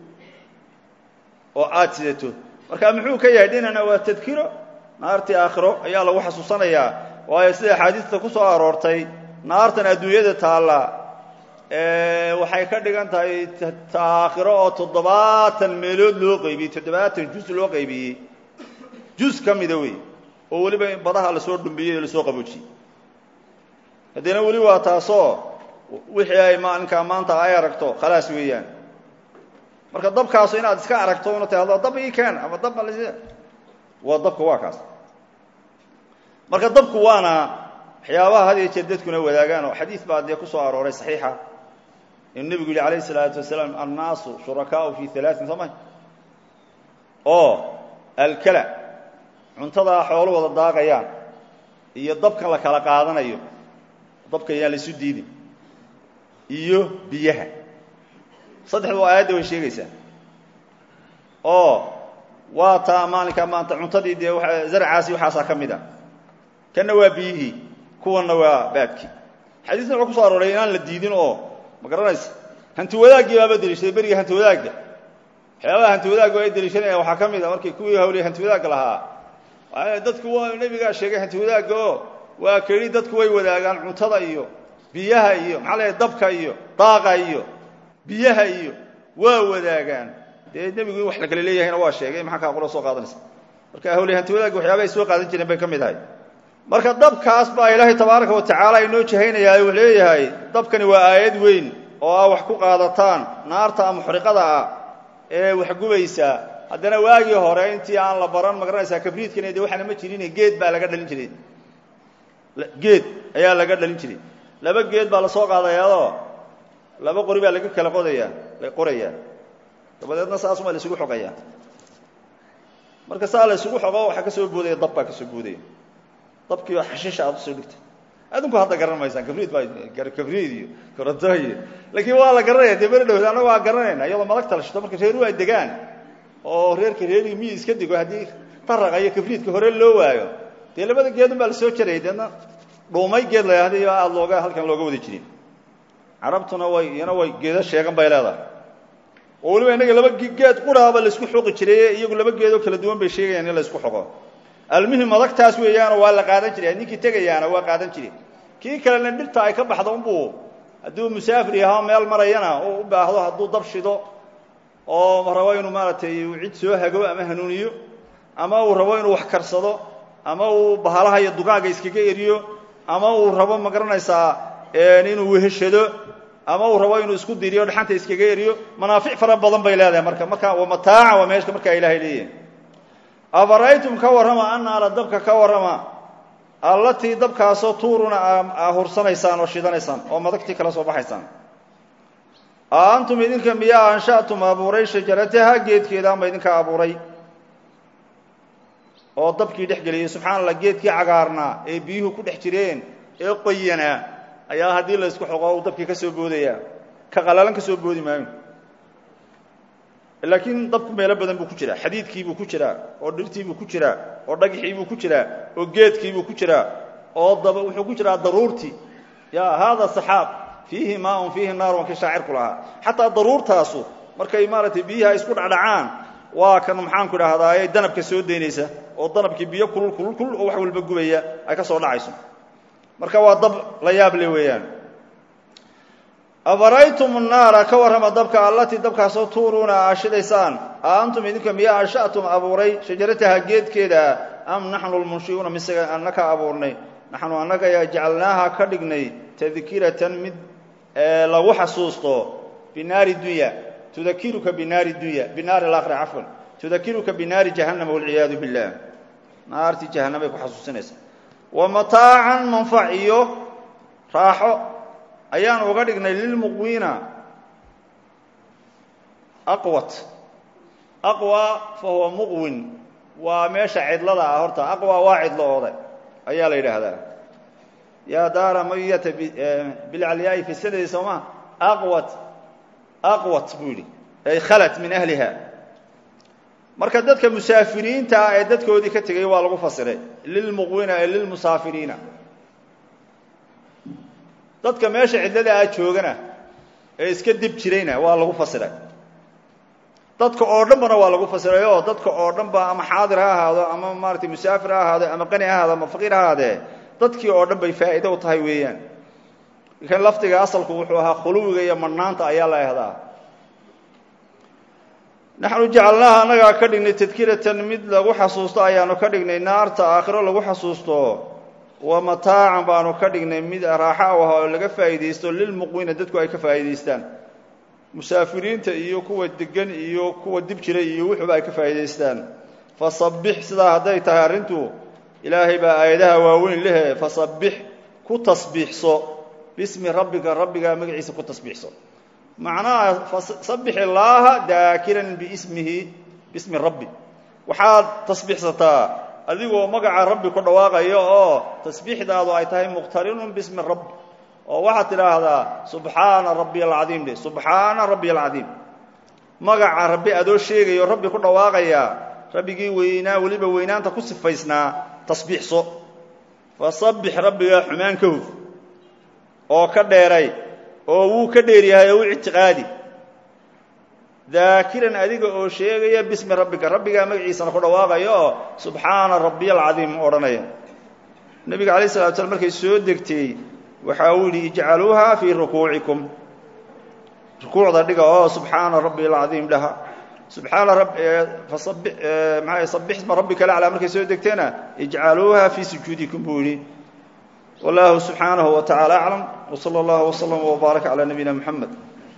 oo aada sidato marka muxuu ka yahay dhinana waa tadkiro naartii aakhiro ayaa lagu xasuusanayaa waayo sida axaadiista ku soo aroortay naartan adduunyada taalla waxay ka dhigan tahay aakhiro oo toddobaatan meelood loo qaybiyey toddobaatan jus loo qaybiyey jus ka mida wey oo weliba badaha lasoo dhumbiyey oo lasoo qaboojiyey haddana weli waa taasoo wixii ay maalinkaa maanta ay aragto khalaas weeyaan marka dabkaasu inaad iska aragto una tahdo dab ii keen ama dab waa dabka waa kaas marka dabku waana waxyaabaha had iyo jeer dadkuna wadaagaan oo xadiis baa dee ku soo arooray saxiixa inuu nebigu yihi alayh الsalaatu wasalaam annaasu shurakaau fi alaain soo ma oo alkala cuntadaa xoolu wada daaqayaan iyo dabkan la kala qaadanayo dabka yaan la isu diidin iyo biyaha saddexdu aayadda way sheegaysaa oo waa taa maalinkaa maanta cuntadii dee zarcaasi waxaasaa ka mid a kanna waa biyihii kuwanna waa baadkii xadiisna wuxuu ku so arooray inaan la diidin oo ma garanaysa hanti wadaaggii baaba deliishaday beriga hanti wadaagga waxyaabaha hanti wadaagga ay deliishanayaan waxaa ka mid a markii kuwii hawley hanti wadaagga lahaa dadku waa nebigaa sheegay hanti wadaagga oo waa keli dadku way wadaagaan cuntada iyo biyaha iyo maxaa leeyahay dabka iyo daaqa iyo biyaha iyo waa wadaagaan dee nebigu in wax la kale leeyahayna waa sheegay maxaa kaa qolo soo qaadanaysa marka hawley hanti wadaagga waxyaaba ay soo qaadan jireen bay ka mid ahay marka dabkaas baa ilaahay tabaaraka wa tacaala inoo jahaynayaa wuxuu leeyahay dabkani waa aayad weyn oo ah wax ku qaadataan naarta muxriqada ah ee wax gubaysa haddana waagii hore intii aan la baran ma garanaysaa kabriidkani de waxaana ma jirin geed baa laga dhalin jiray geed ayaa laga dhalin jiray laba geed baa lasoo qaadayaadoo laba qori baa laga kala qodayaa la qorayaa dabadeedna saasuma la isugu xogayaa marka saa la isugu xogo waxaa ka soo boodaya dab baa ka soo boodaya dabkii oo xashiisha aad usoo dhigtay adinku hadda garan maysaan kabriid baa kabriid iyo koronto iyo laakiin waa la garanaya dee beri dhowd annaga waa garanayna iyadoo malagta la shito marka reeruhu ay degaan oo reerka reerigi miyi iska dego haddii taraqa iyo kabriidka hore loo waayo dee labada geedun baa lasoo jarayay deedna dhuumay geed la hadii aada looga halkan looga wada jirin carabtuna way iyana way geedo sheegan bay leedahay oo weliba innaga laba geed quraaba laisku xoqi jiray iyagu laba geedoo kala duwan bay sheegayaan in la isku xoqo almuhim adagtaas weeyaanoo waa la qaadan jiray ninkii tegayaana waa qaadan jiray kii kalena dhirta ay ka baxdo unbuu hadduu musaafir yaha meel marayana u baahdo hadduu dab shido oo rabo inuu maaragtay cid soo hago ama hanuuniyo ama uu rabo inuu wax karsado ama uu bahalaha iyo dugaaga iskaga eriyo ama uu rabo ma garanaysaa inuu weheshado ama uu rabo inuu isku diriyo dhaxanta iskaga eriyo manaafic fara badan bay leedahay marka marka waa mataaca waa meeshka markaa ilahay leeyahay afara'aytum ka warrama annaara dabka ka warrama allatii dabkaasoo tuuruna aa hursanaysaan oo shidanaysaan oo madagtii kala soo baxaysaan a antum idinka miyaa ansha'tum abuuray shajarataha geedkeeda ama idinka abuuray oo dabkii dhex geliyey subxana allah geedkii cagaarnaa ee biyuhu ku dhex jireen ee qoyanaa ayaa haddii la isku xoqo uu dabkii ka soo boodaya ka qalalan ka soo boodi maayo laakiin dabku meelo badan buu ku jiraa xadiidkiibuu ku jiraa oo dhirtiibuu ku jiraa oo dhagxiibuu ku jiraa oo geedkiibuu ku jiraa oo daba wuxuu ku jiraa daruurtii ya hada saxaab fiihi maaun fiihi naar wankii shaacirku lahaa xataa daruurtaasu markay maaragtay biyaha isku dhacdhacaan waa kan maxaanku idhahdaaye danabka soo daynaysa oo danabkii biyo kulul kulul kulul oo wax walba gubaya ay ka soo dhacayso marka waa dab la yaab le weeyaan afaraytum naara ka warrama dabka allatii dabkaasoo tuuruuna aa shidaysaan a antum idinka miyaa ansha'tum abuuray shajarataha geedkeeda am naxnu lmunshi'uuna mise annaka abuurnay naxnu annaga yaa jacalnaaha ka dhignay tadkiratan mid lagu xasuusto binaari dunya tudakiruka binaari dunya binaari alaakhira cafwan tudakiruka binaari jahannama walciyaadu billah naartii jahannamay ku xasuusinaysa wa mataacan manfac iyo raaxo ayaan uga dhignay lilmuqwiina aqwat aqwa fa huwa muqwin waa meesha cidlada ah horta aqwa waa cidlo ooday ayaa la yidhaahdaa yaa daara mayata bilcalyaai fi sanadi sooma aqwat aqwat buu yidhi ay khalat min ahliha marka dadka musaafiriinta ah ee dadkoodii ka tegay waa lagu fasiray lilmuqwina ee lilmusaafiriina dadka meesha cidlada ah joogana ee iska dib jirayna waa lagu fasiray dadka oo dhan bana waa lagu fasiray oo dadka oo dhan ba ama xaadir ha ahaado ama maaratay musaafir ha ahaado ama qani ha ahaado ama faqiir ha ahaadee dadkii oo dhan bay faa'iido u tahay weeyaan kan lafdiga asalku wuxuu ahaa khuluwiga iyo madhnaanta ayaa la ehdaa naxnu jacalnaaha annagaa ka dhignay tadkiratan mid lagu xasuusto ayaanu ka dhignay naarta aakhiro lagu xasuusto wa mataacan baanu ka dhignay mid raaxa u ah oo laga faa'iidaysto lilmuqwina dadku ay ka faa'iidaystaan musaafiriinta iyo kuwa degan iyo kuwa dib jiray iyo wuxuuba ay ka faa'iidaystaan fasabbix sidaa hadday tahay arrintu ilaahay baa aayadaha waaweyn lehe fasabbix ku tasbiixso bismi rabbika rabbigaa magaciisa ku tasbiixso macnaha sabbix illaaha daakiran biismihi bismi rabbi waxaad tasbiixsataa adigoo magaca rabbi ku dhawaaqayo oo tasbiixdaadu ay tahay muqtarinun bismi rabbi oo waxaad tidhaahdaa subxaana rabbiy alcadiim dhe subxaana rabbiy alcadiim magaca rabbi adoo sheegayo rabbi ku dhawaaqaya rabbigii weynaa weliba weynaanta ku sifaysnaa tasbiixso fasabbix rabbigaa xumaan ka huf oo ka dheeray oo wuu ka dheer yahay oo u ictiqaadi daakiran adiga oo sheegaya bismi rabbika rabbigaa magaciisana ku dhawaaqaya oo subxaana rabbiy alcadiim odhanaya nebiga alayh salatu slam markay soo degtay waxa uu yidhi ijcaluuha fii rukuucikum rukuucda dhiga oo subxaana rabbi alcadiim dhaha subxaana maa sabixsma rabbika laclaa markay soo degteena ijcaluuha fii sujuudikum buu yidhi wallahu subxaanahu wa tacala aclam wsala allahu wslama wbaaraka calaa nabiyina muxamed